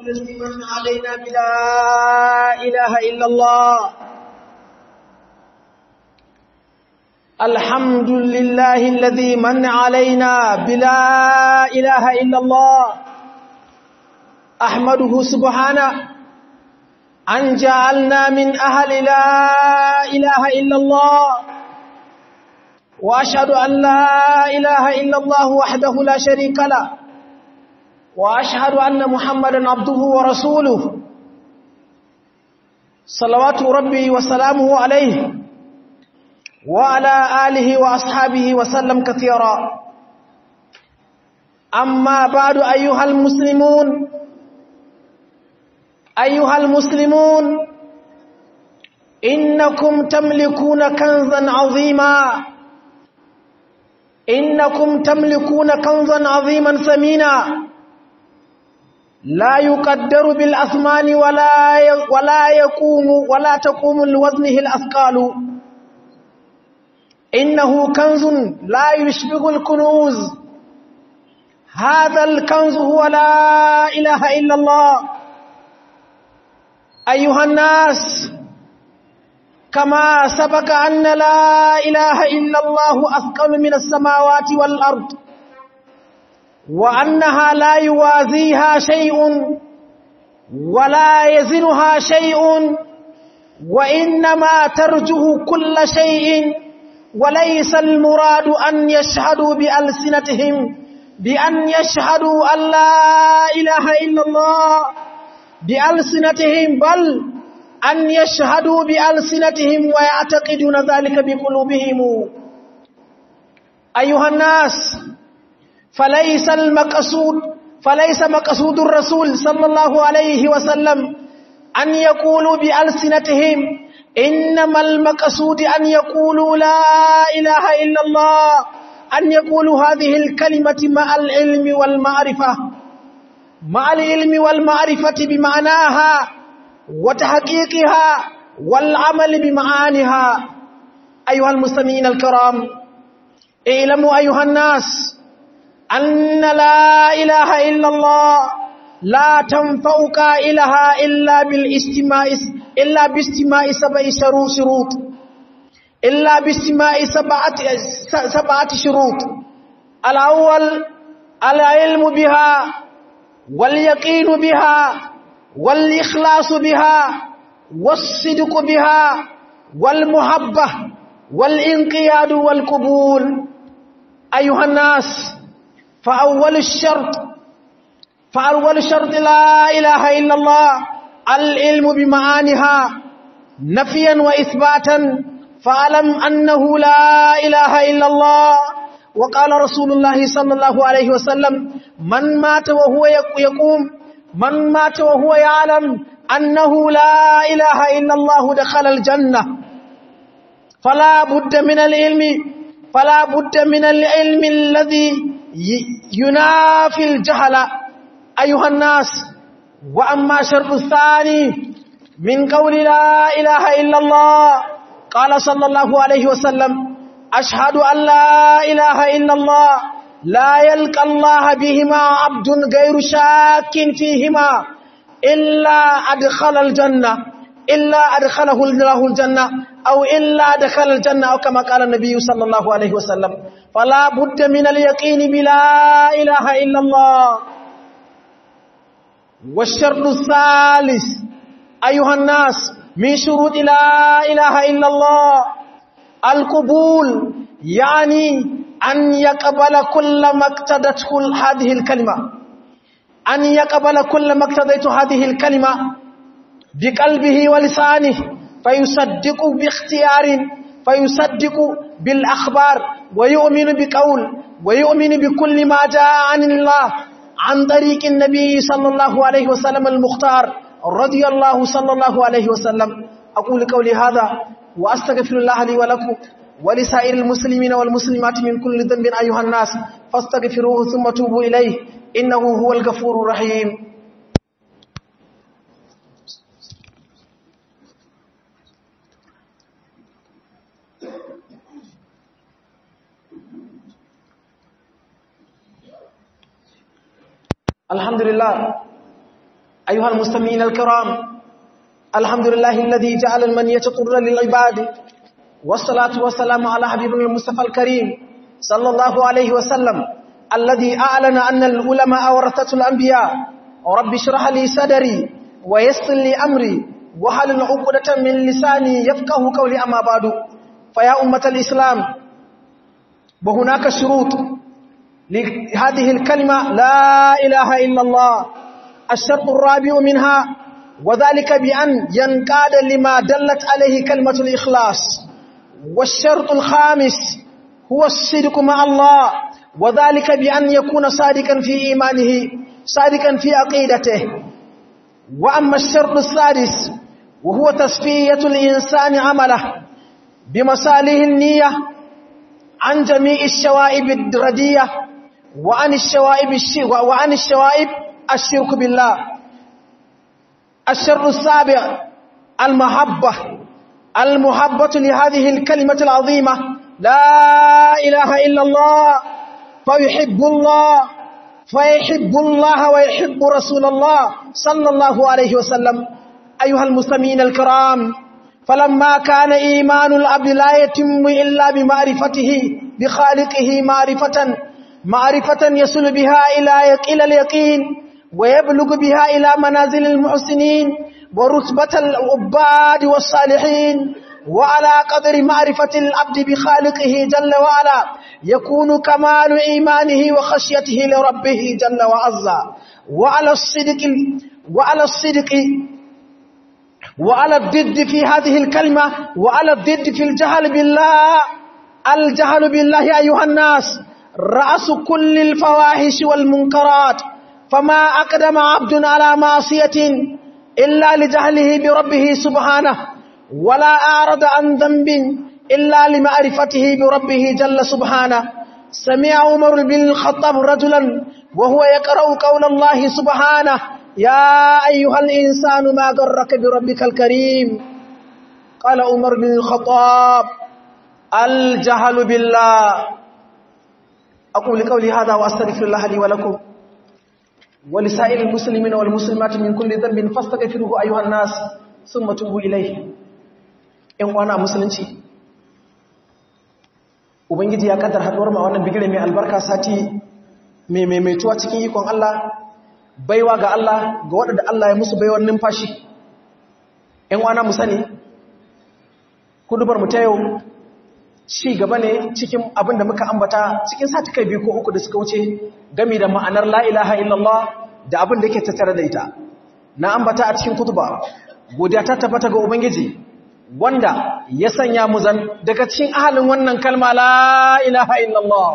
الذي من علينا بلا إله إلا الله الحمد لله الذي من علينا بلا إله إلا الله أحمده سبحانه أن جعلنا من أهل لا إله إلا الله وأشهد أن لا إله إلا الله وحده لا شريك له وأشهد أن محمدا عبده ورسوله صلوات ربي وسلامه عليه وعلى آله وأصحابه وسلم كثيرا أما بعد أيها المسلمون أيها المسلمون إنكم تملكون كنزا عظيما إنكم تملكون كنزا عظيما ثمينا لا يقدر بالأثمان ولا ولا يقوم ولا تقوم لوزنه الأثقال إنه كنز لا يشبه الكنوز هذا الكنز هو لا إله إلا الله أيها الناس كما سبق أن لا إله إلا الله أثقل من السماوات والأرض وأنها لا يوازيها شيء ولا يزنها شيء وإنما ترجه كل شيء وليس المراد أن يشهدوا بألسنتهم بأن يشهدوا أن لا إله إلا الله بألسنتهم بل أن يشهدوا بألسنتهم ويعتقدون ذلك بقلوبهم أيها الناس فليس المقصود فليس مقصود الرسول صلى الله عليه وسلم أن يقولوا بألسنتهم إنما المقصود أن يقولوا لا إله إلا الله أن يقولوا هذه الكلمة مع العلم والمعرفة مع العلم والمعرفة بمعناها وتحقيقها والعمل بمعانها أيها المستمعين الكرام اعلموا أيها الناس أن لا إله إلا الله لا تنفع قائلها إلا بالاستماع إلا باستماع سبع شروط إلا باستماع سبعة سبعة شروط الأول العلم بها واليقين بها والإخلاص بها والصدق بها والمحبة والإنقياد والقبول أيها الناس فأول الشرط فأول شرط لا إله إلا الله العلم بمعانها نفيا وإثباتا فاعلم أنه لا إله إلا الله وقال رسول الله صلى الله عليه وسلم من مات وهو يقوم من مات وهو يعلم أنه لا إله إلا الله دخل الجنة فلا بد من العلم فلا بد من العلم الذي ينافي الجهل أيها الناس وأما شرط الثاني من قول لا إله إلا الله قال صلى الله عليه وسلم أشهد أن لا إله إلا الله لا يلقى الله بهما عبد غير شاك فيهما إلا أدخل الجنة إلا أدخله الله الجنة أو إلا أدخل الجنة أو كما قال النبي صلى الله عليه وسلم فلا بد من اليقين بلا إله إلا الله والشرط الثالث أيها الناس من شروط لا إله إلا الله القبول يعني أن يقبل كل ما اقتدته هذه الكلمة أن يقبل كل ما اقتدت هذه الكلمة بقلبه ولسانه فيصدق باختيار فيصدق بالأخبار ويؤمن بقول ويؤمن بكل ما جاء عن الله عن طريق النبي صلى الله عليه وسلم المختار رضي الله صلى الله عليه وسلم أقول قولي هذا وأستغفر الله لي ولكم ولسائر المسلمين والمسلمات من كل ذنب أيها الناس فاستغفروه ثم توبوا إليه إنه هو الغفور الرحيم الحمد لله أيها المستمعين الكرام الحمد لله الذي جعل المنية قرة للعباد والصلاة والسلام على حبيبنا المصطفى الكريم صلى الله عليه وسلم الذي أعلن أن العلماء ورثة الأنبياء رب اشرح لي صدري ويسر لي أمري وحل عقدة من لساني يفقه قولي أما بعد فيا أمة الإسلام وهناك شروط لهذه الكلمة لا إله إلا الله الشرط الرابع منها وذلك بأن ينقاد لما دلت عليه كلمة الإخلاص والشرط الخامس هو الصدق مع الله وذلك بأن يكون صادقا في إيمانه صادقا في عقيدته وأما الشرط السادس وهو تصفية الإنسان عمله بمصالح النية عن جميع الشوائب الردية وعن الشوائب الشرك وعن الشوائب الشرك بالله الشر السابع المحبة المحبة لهذه الكلمة العظيمة لا إله إلا الله فيحب الله فيحب الله ويحب رسول الله صلى الله عليه وسلم أيها المسلمين الكرام فلما كان إيمان العبد لا يتم إلا بمعرفته بخالقه معرفة معرفة يصل بها إلى إلى اليقين ويبلغ بها إلى منازل المحسنين ورتبة العباد والصالحين وعلى قدر معرفة العبد بخالقه جل وعلا يكون كمال إيمانه وخشيته لربه جل وعز وعلى الصدق وعلى الصدق وعلى الضد في هذه الكلمة وعلى الضد في الجهل بالله الجهل بالله أيها الناس رأس كل الفواحش والمنكرات فما أقدم عبد على معصية إلا لجهله بربه سبحانه ولا أعرض عن ذنب إلا لمعرفته بربه جل سبحانه سمع عمر بن الخطاب رجلا وهو يقرأ قول الله سبحانه يا أيها الإنسان ما غرك بربك الكريم قال عمر بن الخطاب الجهل بالله أقول قولي هذا وأستغفر الله لي ولكم ولسائر المسلمين والمسلمات من كل ذنب فاستغفروه أيها الناس ثم توبوا إليه ‘yan wana musulunci ubangiji ya kaddar haɗuwar ma wannan bigire mai albarka sati mai maimaituwa cikin ikon Allah baiwa ga Allah ga waɗanda Allah ya musu baiwar numfashi ‘yan wana mu sani kudubar mu ta yau ci gaba ne cikin abin da muka ambata cikin sati kai biyu ko uku da suka wuce gami da ma'anar la'ilaha illallah da abin da yake tattare da ita na ambata a cikin kutuba godiya ta tabbata ga ubangiji wanda ya sanya mu zan daga cikin ahalin wannan kalma la ilaha illallah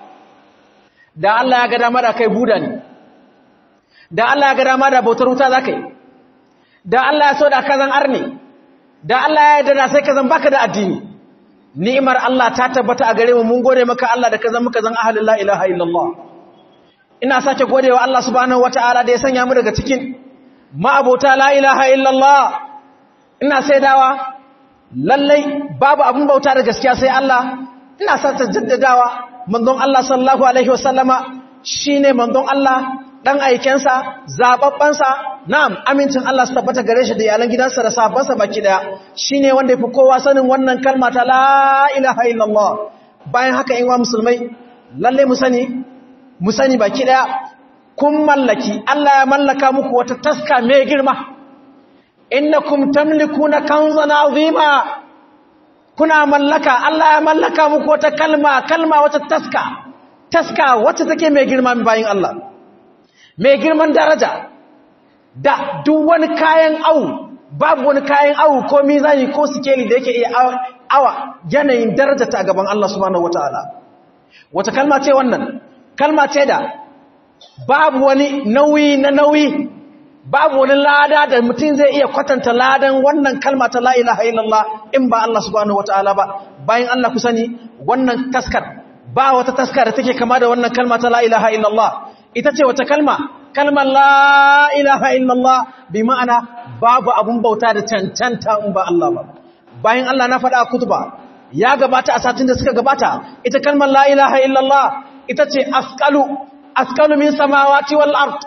da Allah ya ga dama da kai buda ne da Allah ya ga dama da bautar wuta za kai da Allah ya so da kazan arne da Allah ya yarda da sai kazan baka da addini ni'imar Allah ta tabbata a gare mu mun gode maka Allah da kazan muka zan ahalin la ilaha illallah ina sake godewa Allah subhanahu wataala da ya sanya mu daga cikin ma'abota la ilaha illallah ina saidawa lallai babu abin bauta da gaskiya sai Allah ina sa ta jaddadawa manzon Allah sallallahu alaihi wasallama shine manzon Allah dan aikensa zababbansa na'am amincin Allah su tabbata gare shi da iyalan gidansa da sahabbansa baki daya shine wanda yafi kowa sanin wannan kalma ta la ilaha illallah bayan haka in wa musulmai lalle mu sani mu sani baki daya kun mallaki Allah ya mallaka muku wata taska mai girma innakum tamlikuna kanzan azima kuna mallaka Allah ya mallaka muku wata kalma kalma wata taska taska wacce take mai girma bayin Allah mai girman daraja da duk wani kayan au babu wani kayan au ko mizani ko sikeli da yake iya awa yanayin daraja ta gaban Allah subhanahu wataala wata kalma ce wannan kalma ce da babu wani nauyi na nauyi babu wani lada da mutum zai iya kwatanta ladan wannan kalma ta la ilaha illallah in ba Allah subhanahu wataala ba bayan Allah ku sani wannan taskar ba wata taskar da take kama da wannan kalma ta la ilaha illallah ita ce wata kalma kalmar la ilaha illallah bi ma'ana babu abun bauta da cancanta in ba Allah ba bayan Allah na faɗa a kutuba ya gabata a satin da suka gabata ita kalmar la ilaha illallah ita ce askalu askalu min samawati wal ard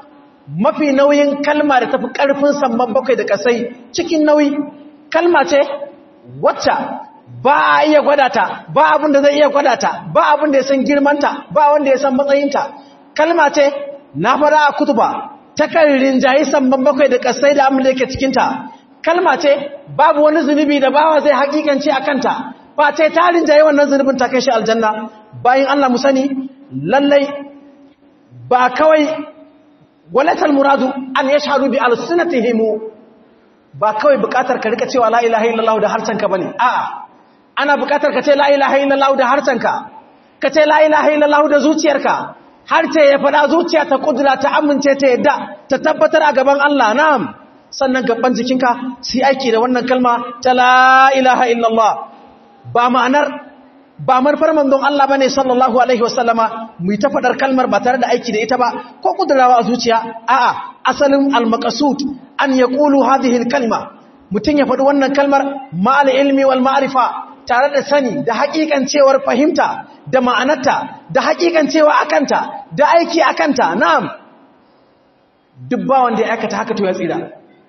mafi nauyin kalma da tafi ƙarfin samman bakwai da ƙasai cikin nauyi kalma ce wacce ba a iya gwada ta ba abin da zai iya gwada ta ba abin da ya san girmanta ba wanda ya san matsayinta kalma ce na fara a kutuba takan rinjayi samman bakwai da ƙasai da abin da yake cikinta kalma ce babu wani zunubi da bawa zai hakikance a kanta ba ce ta rinjayi wannan zunubin ta kai shi aljanna bayan Allah mu sani lallai ba kawai walatal muradu an yashhadu bi alsinatihim ba kawai bukatar ka rika cewa la ilaha illallah da harsanka bane a'a ana bukatar ka ce la ilaha illallah da harsanka ka ce la ilaha illallah da zuciyarka har ce ya fada zuciya ta kudura ta amince ta yadda ta tabbatar a gaban Allah na'am sannan gaban jikinka su aiki da wannan kalma ta la ilaha illallah ba ma'anar ba manufar manzon Allah bane sallallahu alaihi wasallama mu ta fadar kalmar ba tare da aiki da ita ba ko kudurawa a zuciya a'a asalin al-maqsud an yaqulu hadhihi al-kalma mutun ya faɗi wannan kalmar ma'al ilmi wal ma'rifa tare da sani da hakikancewar fahimta da ma'anarta da hakikancewa akanta da aiki akanta na'am duk ba wanda ya aikata haka to ya tsira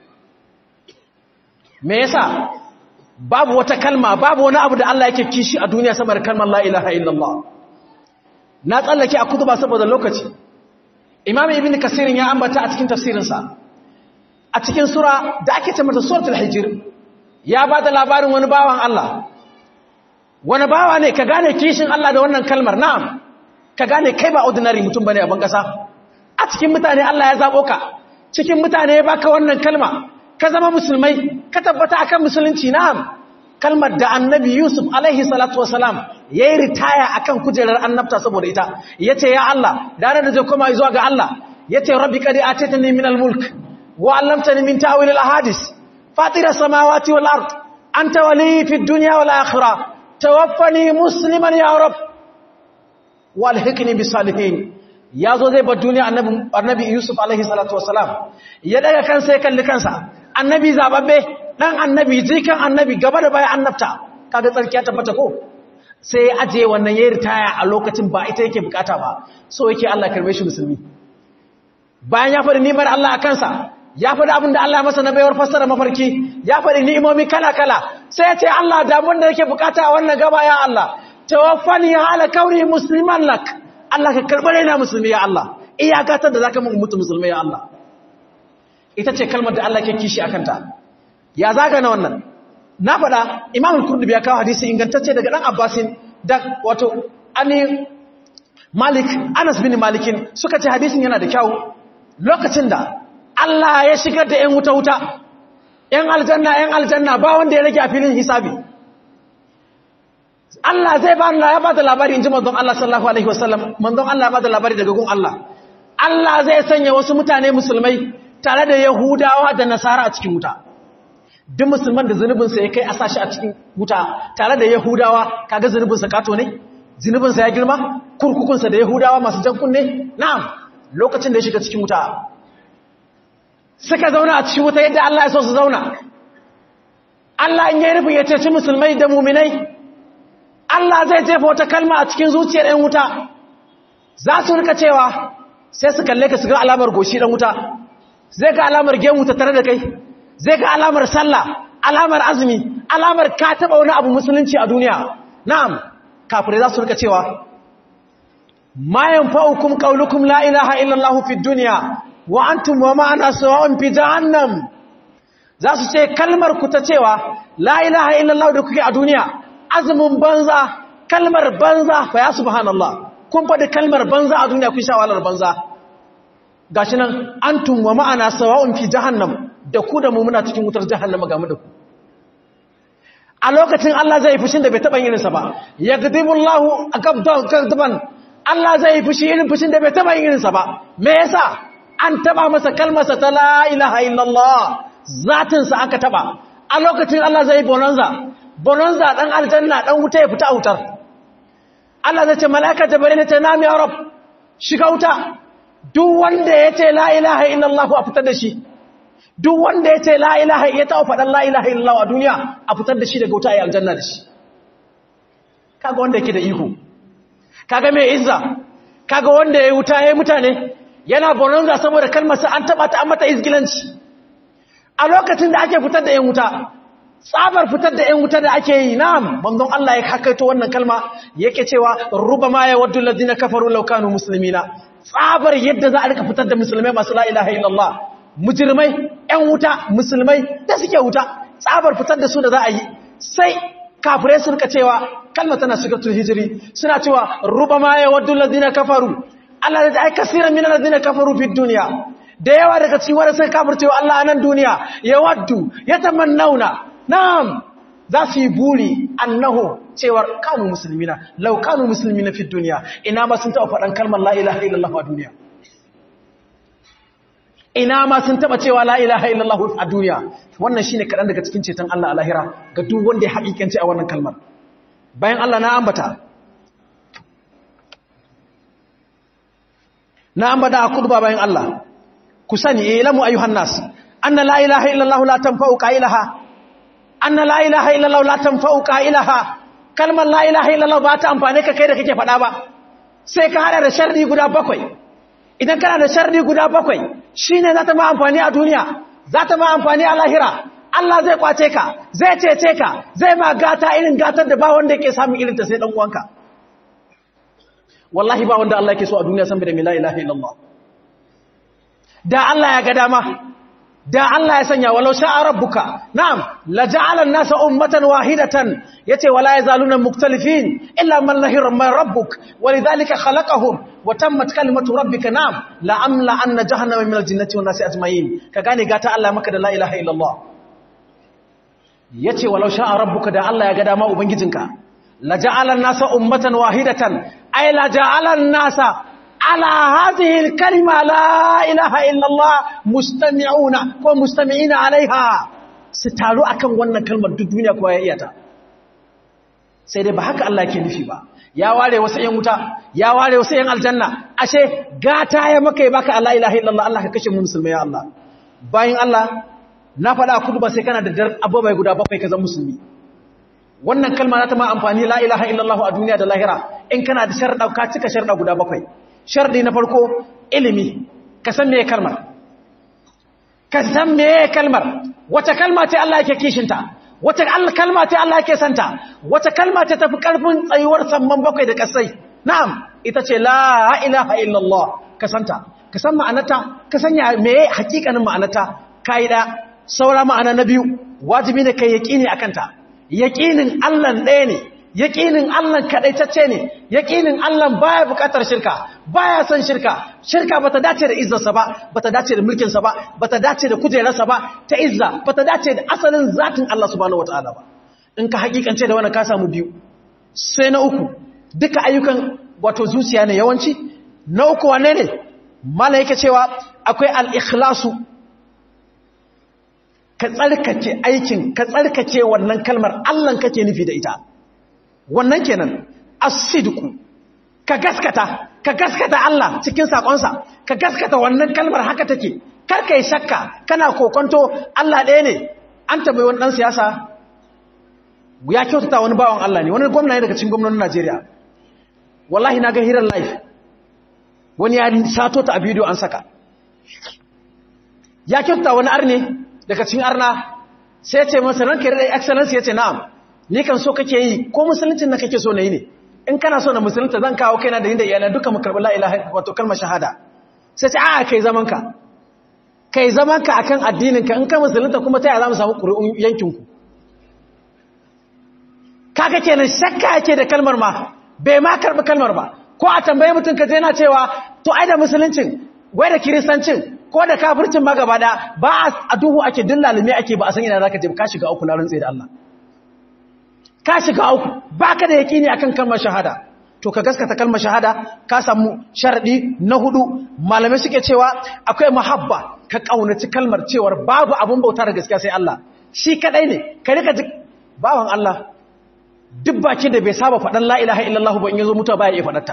me yasa babu wata kalma babu wani abu da Allah yake kishi a duniya sama da kalmar la ilaha illallah na tsallake a kutuba saboda lokaci imam ibn kasirin ya ambata a cikin tafsirinsa a cikin sura da ake ce mata suratul hijr ya ba da labarin wani bawan Allah wani bawa ne ka gane kishin Allah da wannan kalmar na'am ka gane kai ba ordinary mutum bane a ban kasa a cikin mutane Allah ya zabo ka cikin mutane ya baka wannan kalma ka zama musulmai ka tabbata akan musulunci na'am kalmar da annabi yusuf alaihi salatu wasalam ya yi ritaya akan kujerar annabta saboda ita ya ce ya Allah da da zai koma zuwa ga Allah ya ce rabbi kadi a teta ne min almulk wa allamta ni min ta'awil al-ahadis fatira samawati wal ard anta wali fi dunya wal akhirah tawaffani musliman ya rab walhiqni bis salihin yazo zai bar duniya annabi annabi yusuf alaihi salatu wasalam ya daga kansa ya kalli kansa annabi zababbe dan annabi jikan annabi gaba da baya annabta kaga tsarkiya tabbata ko sai ya aje wannan yayin ritaya a lokacin ba ita yake bukata ba so yake Allah karbe shi musulmi bayan ya faɗi nimar Allah a kansa ya faɗi abin da Allah masa na bayar fassara mafarki ya faɗi ni'imomi kala kala sai ya ce Allah da abin da yake bukata a wannan gaba ya Allah tawaffani ala kauni musliman lak Allah ka karɓar raina musulmi ya Allah iya gatar da zaka mutu musulmi ya Allah ita ce kalmar da Allah ke kishi akan ta ya zaga na wannan na faɗa imam al-kurdubi ya kawo hadisi ingantacce daga ɗan abbasin da wato ani malik anas bin malikin suka ce hadisin yana da kyau lokacin da Allah ya shigar da ‘yan wuta-wuta ‘yan aljanna ‘yan aljanna ba wanda ya rage a filin hisabi Allah zai ba ya ba da labari in ji manzon Allah sallallahu Alaihi wasallam manzon Allah ba da labari daga gun Allah Allah zai sanya wasu mutane musulmai tare da Yahudawa da Nasara a cikin wuta duk musulman da zunubinsa ya kai a sashi a cikin wuta tare da yahudawa kaga zunubinsa kato ne zunubinsa ya girma kurkukunsa da yahudawa masu jan kunne na'am lokacin da ya shiga cikin wuta suka zauna a cikin wuta yadda Allah ya so su zauna Allah in yi rufin ya ceci musulmai da muminai Allah zai jefa wata kalma a cikin zuciyar 'yan wuta za su rika cewa sai su kalle ka su ga alamar goshi ɗan wuta zai ga alamar gemu ta tare da kai zai ga alamar sallah alamar azumi alamar ka taba wani abu musulunci a duniya na'am kafirai za su rika cewa ma yanfa'ukum qawlukum la ilaha illa allah fi dunya wa antum wa ma'ana sawa'un fi jahannam za su ce kalmar ku ta cewa la ilaha illa allah da kuke a duniya azumin banza kalmar banza fa ya subhanallah kun faɗi kalmar banza a duniya kun sha wahalar banza gashi nan antum wa ma'ana sawa'un fi jahannam da ku da mu muna cikin wutar jahannama game da ku a lokacin Allah zai fushin da bai taɓa irinsa ba ya gadibullahu akabdan Allah zai fushi irin fushin da bai taɓa irinsa ba me yasa an taɓa masa kalmarsa ta la ilaha illallah zatinsa aka taɓa a lokacin Allah zai bonanza bonanza dan aljanna dan wuta ya fita a wutar Allah zai ce mala'ika jibril ta nami ya rab shiga wuta duk wanda ya ce la ilaha illallah a fitar da shi duk wanda ya ce la'ilaha ya taɓa faɗin la'ilaha illawa a duniya a fitar da shi daga wuta a yi aljanna da shi kaga wanda yake da iko kaga mai izza kaga wanda ya yi wuta ya yi mutane yana bononga saboda kalmarsa an taba ta an mata izgilanci a lokacin da ake fitar da yan wuta tsabar fitar da yan wuta da ake yi na'am manzon Allah ya hakaito wannan kalma yake cewa rubama ya waddu alladhina kafaru law kanu muslimina tsabar yadda za a rika fitar da musulmai masu la ilaha illallah mujrimai yan wuta musulmai da suke wuta tsabar fitar da su da za a yi sai kafirai sun ka cewa kalma tana shigatul hijiri suna cewa rubama ya waddu alladhina kafaru Allah da ai kasiran min alladhina kafaru fid dunya da yawa daga cikin wanda sai kafircewa Allah a nan duniya ya waddu ya tamannauna na'am za su yi buri annahu cewar kanu musulmina lau kanu musulmina fi duniya ina ma sun taɓa faɗan kalmar la ilaha illallah a duniya ina ma sun taɓa cewa la ilaha illallah a duniya wannan shine kaɗan daga cikin ceton Allah a lahira ga duk wanda ya haƙiƙance a wannan kalmar bayan Allah na ambata na ambata a kudu bayan Allah ku sani ilamu ayyuhan nas anna la ilaha illallah la tanfa'u qailaha anna la ilaha illallah la tanfa'u qailaha kalmar la ilaha illallah ba ta amfane ka kai da kake faɗa ba sai ka hada da sharri guda bakwai idan kana da sharri guda bakwai shine za ta ma amfani a duniya za ta ma amfani a lahira Allah zai kwace ka zai cece ka zai ma gata irin gatar da ba wanda yake samun irin ta sai dan uwanka wallahi ba wanda Allah yake so a duniya san da la ilaha illallah da Allah ya ga dama da Allah ya sanya walau sha'a rabbuka na'am la ja'ala an-nasa ummatan wahidatan yace wala yazaluna muktalifin illa man lahira man rabbuk walidhalika khalaqahum wa tammat kalimatu rabbika na'am la amla anna jahannama min al-jinnati wan nasi ajma'in ka gane gata Allah maka da la ilaha illallah yace walau sha'a rabbuka da Allah ya ga dama ubangijinka la ja'ala an-nasa ummatan wahidatan ay la ja'ala an-nasa على هذه الكلمة لا إله إلا الله مستمعون ومستمعين عليها ستارو أكم وانا كلمة الدنيا كواياتا سيدي بحق الله كنفي با ya ware wasu ‘yan wuta, ya ware wasu ‘yan aljanna, ashe gata ya maka ya baka Allah ilaha illallah Allah ka kashe mu musulmai ya Allah. Bayan Allah, na faɗa a kudu ba sai kana da dar abubuwa guda bakwai ka zama musulmi. Wannan kalma za ta ma amfani la ilaha illallah a duniya da lahira, in kana da sharɗa ka cika sharɗa guda bakwai. shardi na farko ilimi ka san meye kalmar ka san meye kalmar wace kalma ce Allah yake kishinta wace kalma ce Allah yake santa wace kalma ce tafi karfin tsayuwar samman bakwai da kasai na'am ita ce la ilaha illallah ka santa ka san ma'anarta ka sanya meye hakikanin ma'anarta kai da saura ma'ana na biyu wajibi ne kai yaqini akan ta yaqinin Allah ɗaya ne yaƙinin Allah kaɗaitacce ne yaƙinin Allah baya buƙatar shirka baya son shirka shirka bata dace da izzarsa ba bata dace da mulkinsa ba bata dace da kujerarsa ba ta izza bata dace da asalin zatin Allah subhanahu wataala ba in ka hakikance da wannan ka samu biyu sai na uku duka ayyukan wato zuciya ne yawanci na uku wane ne mala yake cewa akwai al-ikhlasu ka tsarkake aikin ka tsarkake wannan kalmar Allah kake nufi da ita wannan kenan as-sidqu ka gaskata ka gaskata Allah cikin sakonsa ka gaskata wannan kalmar haka take kar kai shakka kana kokonto Allah ɗaya ne an tabbai wani dan siyasa ya kyautata wani bawan Allah ne wani gwamna ne daga cikin gwamnatin Najeriya wallahi na ga hirar live wani ya sato ta a bidiyo an saka ya kyautata wani arne daga cikin arna sai ya ce masa ranka da excellence ya ce na'am ni kan so kake yi ko musuluncin na kake so na yi ne in kana so na musulunta zan kawo kaina da yin da iyalai duka mu karɓi la'ilaha wato kalmar shahada sai ce a kai zaman ka kai zaman ka akan addinin ka in ka musulunta kuma ta yaya za mu samu ƙuri'un yankin ku kaga kenan shakka yake da kalmar ma bai ma karɓi kalmar ba ko a tambaye mutum ka je na cewa to ai da musuluncin wai da kiristancin ko da kafircin ma gaba da ba a duhu ake dillalume ake ba a san ina zaka je ka shiga uku larin tsaye da Allah ka shiga uku baka da yakini akan kalmar shahada to ka gaskata kalmar shahada ka samu sharadi na hudu malamai suke cewa akwai muhabba ka kaunaci kalmar cewar babu abun bauta da gaskiya sai Allah shi kadai ne ka rika bawan Allah duk bakin da bai saba faɗan la ilaha illallah ba in yazo mutuwa baya iya faɗarta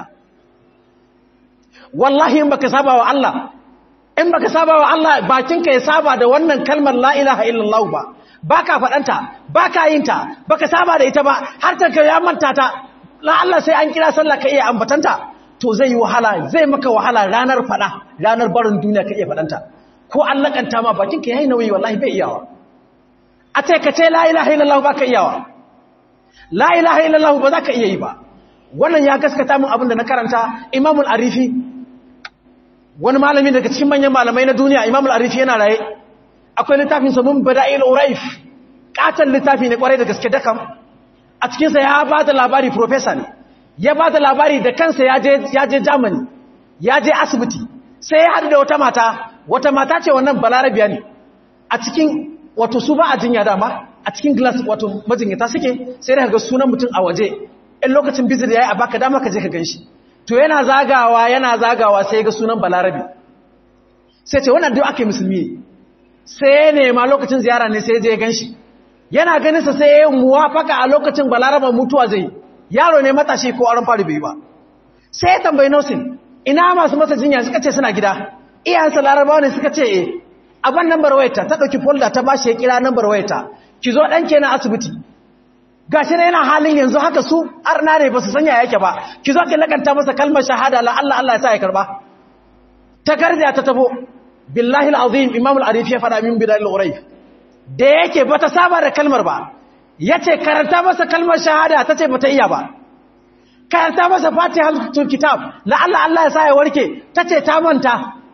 wallahi in baka saba wa Allah in baka saba wa Allah bakinka ya saba da wannan kalmar la ilaha illallah ba baka faɗanta baka yin ta baka saba da ita ba har ta ya manta ta la Allah sai an kira sallah ka iya ambatanta to zai yi wahala zai maka wahala ranar fada ranar barin duniya ka iya fadanta ko an lakanta ma bakin ka yayi nauyi wallahi bai iyawa a ce ka ce la ilaha illallah ba ka iyawa la ilaha illallah ba za ka iya yi ba wannan ya gaskata min abin da na karanta imamul arifi wani malami daga cikin manyan malamai na duniya imamul arifi yana raye akwai littafin sa mun bada'il uraif katan littafi ne kwarai da gaske dakam a cikin sa ya ba da labari professor ne ya ba da labari da kansa ya je ya je Germany ya je asibiti sai ya haɗu da wata mata wata mata ce wannan balarabiya ne a cikin wato su ba a jinya dama a cikin glass wato majinyata suke sai da ga sunan mutum a waje in lokacin bizir ya yi a baka dama ka je ka ganshi to yana zagawa yana zagawa sai ga sunan balarabi sai ce wannan duk ake musulmi ne sai ya nema lokacin ziyara ne sai ya je ya ganshi yana ganinsa sai ya yi muwafaka a lokacin balaraban mutuwa zai yaro ne matashi ko aron fari bai ba sai ya tambayi nausin ina masu masa jinya suka ce suna gida iyayensa larabawa ne suka ce e abin nambar wayarta ta ɗauki folda ta bashi ya kira nambar wayarta ki zo ɗanke na asibiti ga shi yana halin yanzu haka su arna ne ba su sanya yake ba ki zo ki lakanta masa kalmar shahada la Allah Allah ya sa ya karba ta garja ta tafo billahi alazim imam al-arif ya fada min bidal al-ghurayf da yake bata saba da kalmar ba yace karanta masa kalmar shahada tace bata iya ba karanta masa fatihatul kitab la Allah Allah ya sa ya warke tace ta manta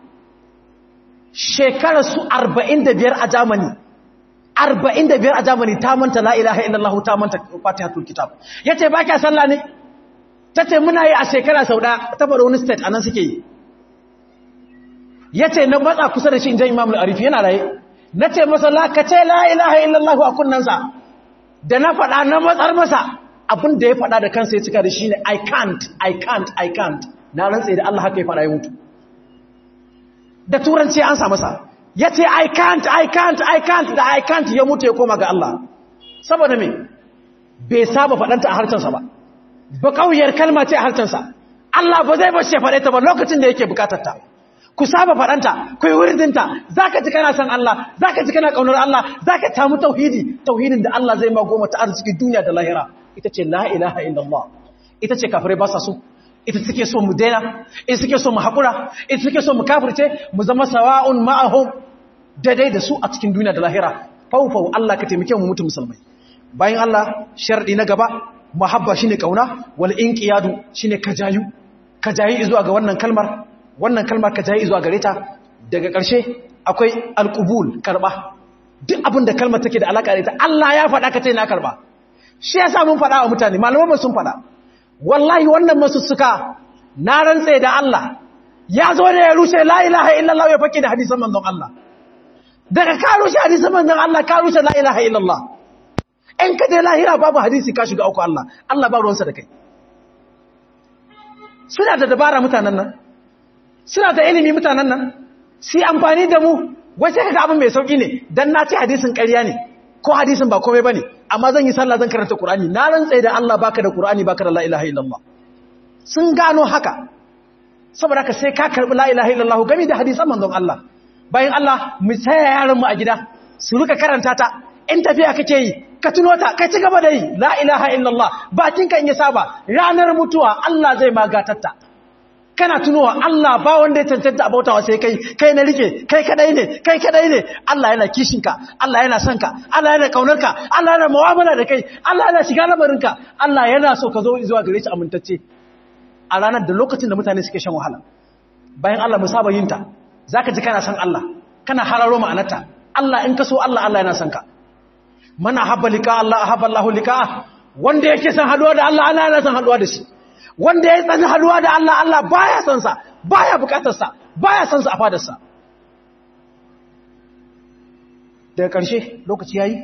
shekarar su 45 a Germany 45 a Germany ta manta la ilaha illallah ta manta fatihatul kitab yace ba kya sallah ne tace muna yi a shekara sau da ta bar wani state anan suke yi yace na matsa kusa da shi inda Imam al-Arifi yana raye nace masa la kace la ilaha illallah a kunnansa da na faɗa na matsar masa abin da ya faɗa da kansa ya cika da shi ne I can't I can't I can't na rantsa da Allah haka ya faɗa ya mutu da turanci an sa masa ya ce I can't, I can't, I can't da I can't ya mutu ya koma ga Allah. Saboda me, bai saba faɗanta a harcensa ba, ba ƙauyar kalma ce a harcensa, Allah ba zai bashi faɗe ta ba lokacin da yake bukatarta. Ku saba faɗanta, ku yi wuridinta, za ka ji kana san Allah, za ka ji kana ƙaunar Allah, za ka tamu tauhidi, tauhidin da Allah zai ma goma ta arziki duniya da lahira. Ita ce la ilaha illallah, ita ce kafirai ba sa so, ita suke so mu daina ita suke so mu haƙura ita suke so mu kafirce mu zama sawa'un ma'ahum daidai da su a cikin duniya da lahira faufau Allah ka taimake mu mutu musulmai bayan Allah sharɗi na gaba muhabba shine kauna wal inqiyadu shine kajayu kajayi zuwa ga wannan kalmar wannan kalmar kajayi zuwa gare ta daga ƙarshe akwai alqubul karba duk abin da kalmar take da alaka da ita Allah ya faɗa ka ce na karba shi yasa mun faɗa wa mutane malaman sun faɗa wallahi wannan masussuka na rantse da Allah ya zo da ya rushe la ilaha illallah ya fake da hadisan manzon Allah daga ka rushe hadisan manzon Allah ka rushe la ilaha illallah in ka je lahira babu hadisi ka shiga uku Allah Allah ba ruwansa da kai suna da dabara mutanen nan suna da ilimi mutanen nan su amfani da mu wai sai kaga abin mai sauki ne dan na ce hadisin ƙarya ne ko hadisin ba komai bane amma zan yi sallah zan karanta Qur'ani na rantsa da Allah baka da Qur'ani baka da la ilaha illallah sun gano haka saboda ka sai ka karbi la ilaha illallah gami da hadisan manzon Allah bayan Allah mu tsaya yaran mu a gida su rika karanta ta in tafiya kake yi ka tuno ta kai ci gaba da yi la ilaha illallah bakin kan ya saba ranar mutuwa Allah zai magatatta kana tunowa Allah ba wanda ya cancanta abautawa sai kai kai na rike kai kadai ne kai kadai ne Allah yana kishinka Allah yana son ka Allah yana kaunarka Allah yana mu'amala da kai Allah yana shiga lamarinka Allah yana so ka zo zuwa gare shi amintacce a ranar da lokacin da mutane suke shan wahala bayan Allah mu saba yin ta zaka ji kana son Allah kana hararo ma'anarta Allah in ka so Allah Allah yana son ka man ahabba lika Allah ahabba Allah lika wanda yake son haduwa da Allah Allah yana son haduwa da shi wanda ya tsani haduwa da Allah Allah baya son sa baya bukatar sa baya son sa a fadar sa daga ƙarshe lokaci yayi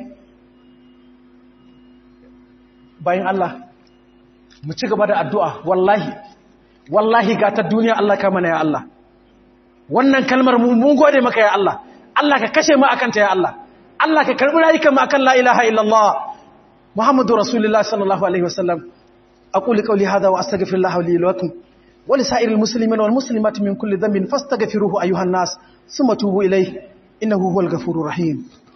bayan Allah mu ci gaba da addu'a wallahi wallahi ga ta duniya Allah ka mana ya Allah wannan kalmar mu mun gode maka ya Allah Allah ka kashe mu akan ta ya Allah Allah ka karbi rayukan mu akan la ilaha illallah Muhammadu Rasulullah sallallahu alaihi wasallam aqulu qawli hadha wa astaghfirullah li wa lakum wa li sa'iril muslimin wal muslimat min kulli dhanbin fastaghfiruhu ayuhan nas thumma tubu ilayhi innahu huwal ghafurur rahim